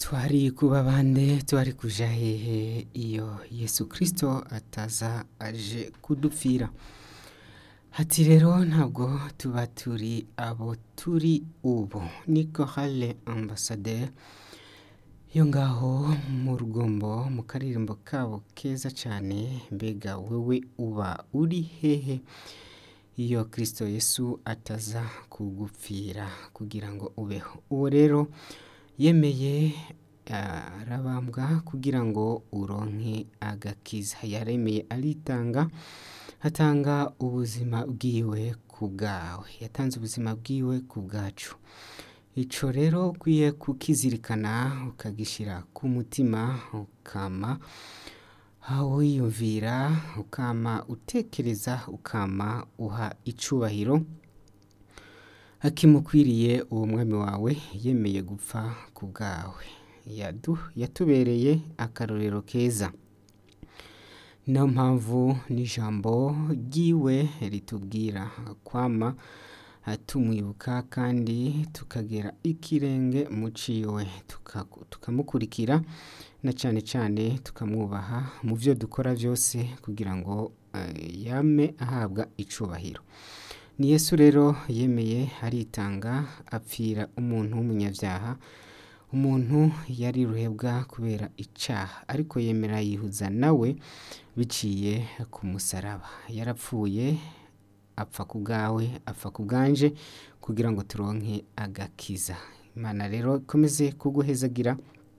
twari kuba bande twari kuja hehe iyo yesu kirisito ataza aje kudupfira hati rero ntabwo tuba turi abo turi ubu niko hale ambasaderi yo ngaho mu rugombo mu karirimbo kabo keza cyane mbega wewe uba uri hehe iyo kirisito yesu ataza kugupfira kugira ngo ubeho uwo rero yemeye arabambwa kugira ngo uronke agakiza yaremeye aritanga atanga ubuzima bwiwe ku bwawe yatanze ubuzima bwiwe ku bwacu icyo rero ukwiye kukizirikana ukagishyira ku mutima ukama wiyumvira ukama utekereza ukama uha icubahiro akimukwiriye uwo mwami wawe yemeye gupfa ku bwawe yatubereye akarorero keza niyo mpamvu n'ijambo ry'iwe ritubwira kwama tumwibuka kandi tukagera ikirenge mu ciwe tukamukurikira na cyane cyane tukamwubaha mu byo dukora byose kugira ngo yame ahabwa icubahiro ni yesu rero yemeye aritanga apfira umuntu w'umunyabyaha umuntu yari ruhebwa kubera icyaha ariko yemera yihuza nawe biciye ku musaraba yarapfuye apfa ku bwawe apfa ku bwanje kugira ngo turonke agakiza imana rero ikomeze kuguhezagira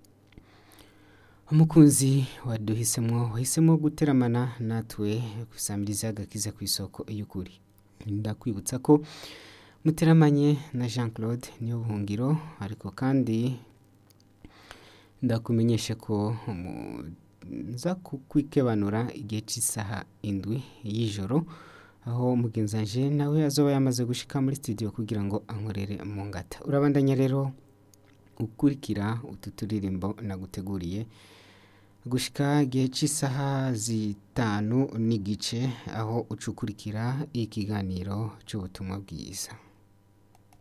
umukunzi waduhisemo wahisemo guteramana natwe gusamiriza agakiza ku isoko y'ukuri ndakwibutsa ko muteramanye na jean claude niyo buhungiro ariko kandi ndakumenyesha ko nza kukwikebanura igihe cy'isaha indwi y'ijoro aho mugenzanje nawe azoba yamaze gushika muri studio kugira ngo ankorere mu ngata urabandanya rero ukurikira utu turirimbo naguteguriye gushika igihe cy'isaha zitanu n'igice aho ucukurikira ikiganiro cy'ubutumwa bwiza